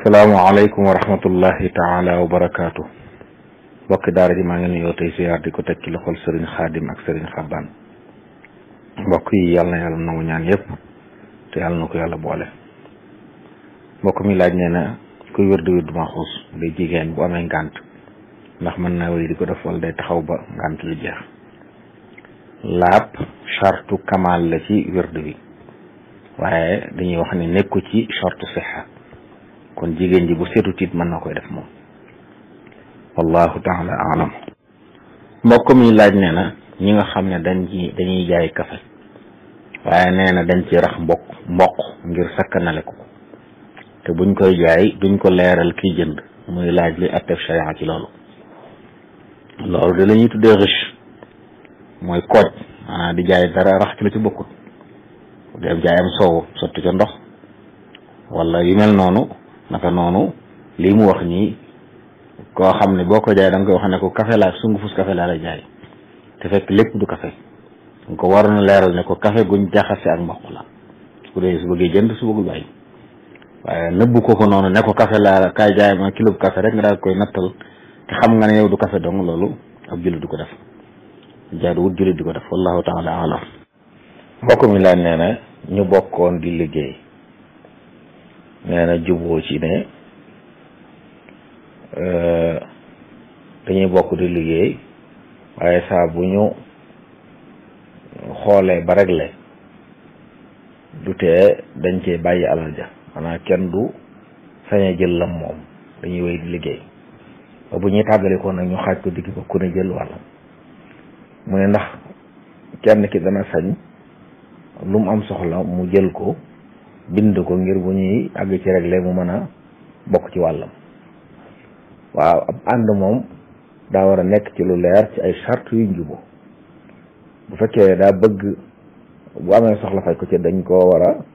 asalaamaaleykum wa rahmatullahi taala wa barakaatu mbokki daara ji maa ngi nuyoo tey siyaar di ko teg ci loxol sëriñ xaadim ak sëriñ xabbaan mbokk yi yàlla na yàlla nangu ñaan yëpp te yàlla na ko yàlla boole mbokk mi laaj nee na kuy wérdu wérdu maxuus day jigéen bu amee ngànt ndax mën naa wéy di ko def wala day taxaw ba ngànt lu jeex laab chartu kamal la ci wérdu bi waaye dañuy wax ne nekku ci chartu sixa kon jigéen ji bu seetu tiit mën na koy def moom wallahu taala alam mbokk mi laaj nee na ñi nga xam ne dañ ci dañuy jaay kafe waaye nee na dañ ci rax mbokk mboq ngir sakkanale ko te buñ koy jaay duñ ko leeral kiy jënd muy laaj li attef sharia ci loolu loolu de la ñuy tuddee riche mooy kooj maanaam di jaay dara rax ci lu ci bokkut dem jaay am soow sotti ca ndox wala yu mel noonu naka noonu lii mu wax nii koo xam ne boo ko jaay da nga koy wax ne ko café laa sungufus café laa lay jaay te fekk lépp du café nga ko waroon a leeral ne ko café guñ jaxase ak mboq la su ko dee su bëggee jënd su bëggul bàyyi waaye nëbbu ko ko noonu ne ko café laa kaay jaay ma kilo bu café rek nga daal koy nattal te xam nga ne yow du café dong loolu ab jullit du ko def jaaduwut jullit di ko def wallahu taala alam mbokk mi laaj nee na ñu bokkoon di liggéey nee na juboo ci ne dañuy bokk di liggéey waaye saa bu ñu xoolee ba réglé du tee dañ cee bàyyi alal ja maanaam kenn du sañ a jël lam moom dañuy wéy di liggéey ba bu ñuy tàggalikoo nag ñu xaaj ko digg ba ku ne jël wàllam mu ne ndax kenn ki dana sañ lu mu am soxla mu jël ko bind ko ngir bu ñuy àgg ci réglé mu mën a bokk ci wàllam waaw ab ànd moom daa war a nekk ci lu leer ci ay charte yu njubo bu fekkee daa bëgg bu amee soxla faj ko ci dañ koo war a